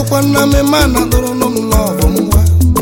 kọkwa nna m ma na dụrụ nụ m lọvụ ngwa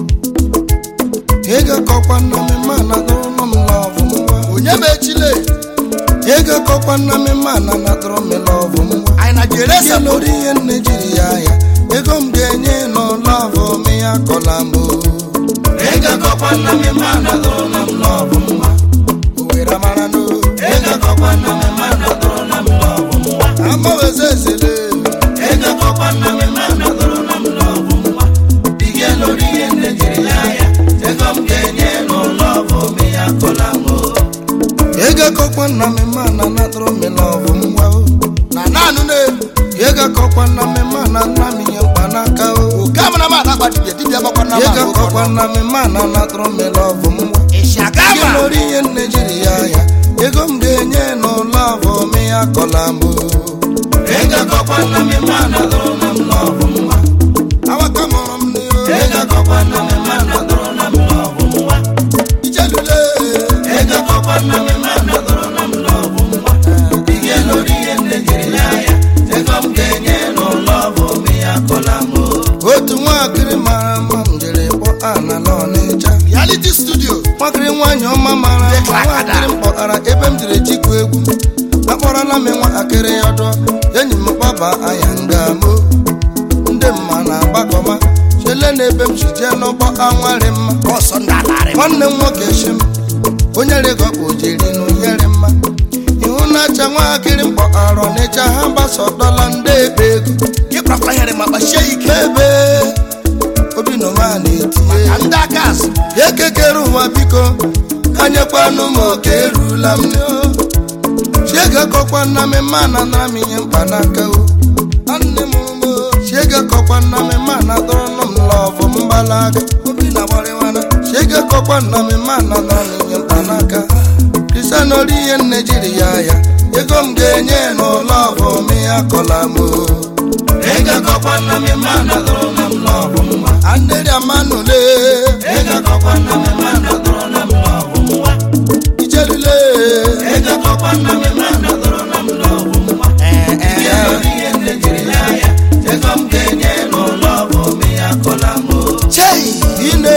ego kọkwa nna m ma na dụrụ nụ m lọvụ ngwa onye ma echile ego kọkwa nna m ma na na dụrụ m lọvụ ngwa anyị na jere ya lórí ihe nne jiri ya ya ego m ga-enye n'ụlọvụ m ya kọla m o. ego kọkwa nna m ma na dụrụ nụ m lọvụ ngwa owere mara n'o ego kọkwa nna m ma na dụrụ nụ m lọvụ ngwa amaweze ezele ego kọkwa nna m ma na dụrụ nụ m lọvụ ngwa ihe lórí ihe nne jiri ya ya ego m ga-enye n'ụlọvụ m ya kọla m o. ego kọkwa nna m ma na na dụrụ m lọvụ ngwa o na naanụ na-elu Yega kokwa na me mana na mi mkpanaka o. oke amara m anakpa dibịa dibịa gbakwa na Yega kokwa na me mana na tro me love mwa. ịsị Ye agama lori ye Nigeria ya. Ego m ga-enye no love me ya kola mbo. Yega kokwa na me mana tro na m love mwa. Awaka moro m ni o. Yega kokwa na me mana tro na m love mwa. Ijelule. Yega kokwa na me mana tro na m love mwa. Ye lori ye Nigeria ya. Ego m ga-enye no love me ya kola mbo. Otu nwakịrị mara mma m jere kpọ anala ọnịcha reality studio nwakịrị nwaanyị ọma mara mma nwakịrị m kpọtara ebe m jiri chikwu egwu akpọrọla m nwatakịrị ọdọ enyi m gbaba anya nga mo ndị mma na-agbakọma chele na ebe m si jee n'ụgbọ anwarị mma ọsọ ndị alarị m nwanne m nwoke shi m onye regọkpụ jiri n'ụnyere mma ihu na-acha nwatakịrị m kpọtara ọnịcha ha gbasọdọla ndị ebe ego ịkpakwa here ma kpachie ike ebe obi nọma na-etinye ka ndị aka azụ ekekere ụwa biko anyekwanụ m oke erula m chiege kọkwa nna m ma na nara m ihe mkpanaka o nne m ụmụ chiege kọkwa nna m ma na dọrọnụ m lọvụ mgbalaga obi na gbarịwana chiege kọkwa nna m ma na nara m ihe mkpanaka kristian ori ihe nne jiri ya ya ego m ga-enye n'ụlọvụ m ya kọla m o ego kọkwa nna m ma na dọrọnụ m lọvụ mma andịrị amanụle ego kọkwa nna m ma na dọrọnụ m lọvụ mma ijelule ego kọkwa nna m ma na dọrọnụ m lọvụ mma ee ee ihe nne jiri ya ya ego m ga-enye n'ụlọvụ m ya kọla m o chei ine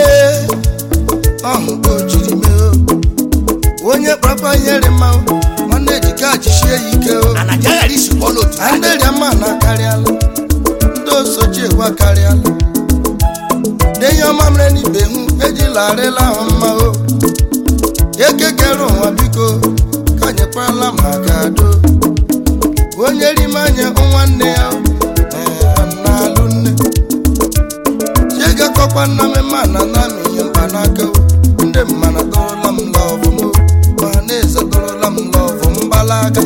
ọhụ ka o jiri mee o onye kpakpa nyere mma o, nwanne dịka jisie ya ike o na naija ghara isi kwụọ n'otu na ndị rịama na karịala ndị osochi egwu akarịala denye ọma mere n'ibe hụ ejila arịla ahụ mma o ekekere ụwa biko ka nyekwala maka do onye rime anya nwanne ya ee, na-alụ nne chiegakọkwa nna m ma na na m ihe mkpanaka o ndị mmana dọrọla m lọvụ m o, ma na-eze dọrọla m lọvụ mgbalaga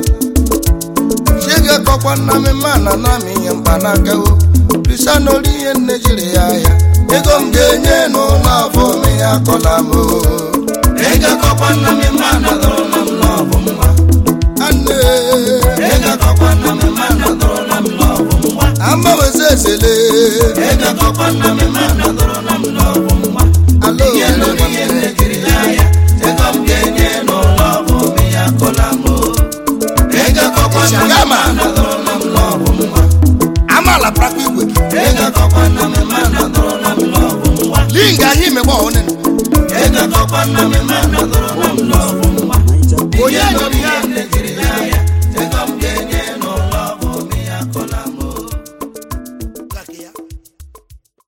chiga kọkwa nna m ma na na m ihe mkpanaka o risa n'ori ihe nne jiri ya ya ego m ga-enye n'ụlọ afọ m ya kọla m o ego kọkwa nna m ma na dọrọ na m lọbụ mma anne ego kọkwa nna m ma na dọrọ na m lọbụ mma amawezi ezele ego kọkwa nna m ma na dọrọ na m lọbụ mma alo ihe n'ori ihe nne jiri ya ya ego m ga-enye n'ụlọ afọ m ya kọla m o ego kọkwa nna m ma na dọrọ na m lọbụ mma amaala prakwa igwe ego kọkwa nna m ma na dọrọ na m lọbụ mma linga ahụ imegbe ọhụrụ ego kọkwa nna m ma na dọrọ na m lọbụ mma onye nọ n'ihe nne jiri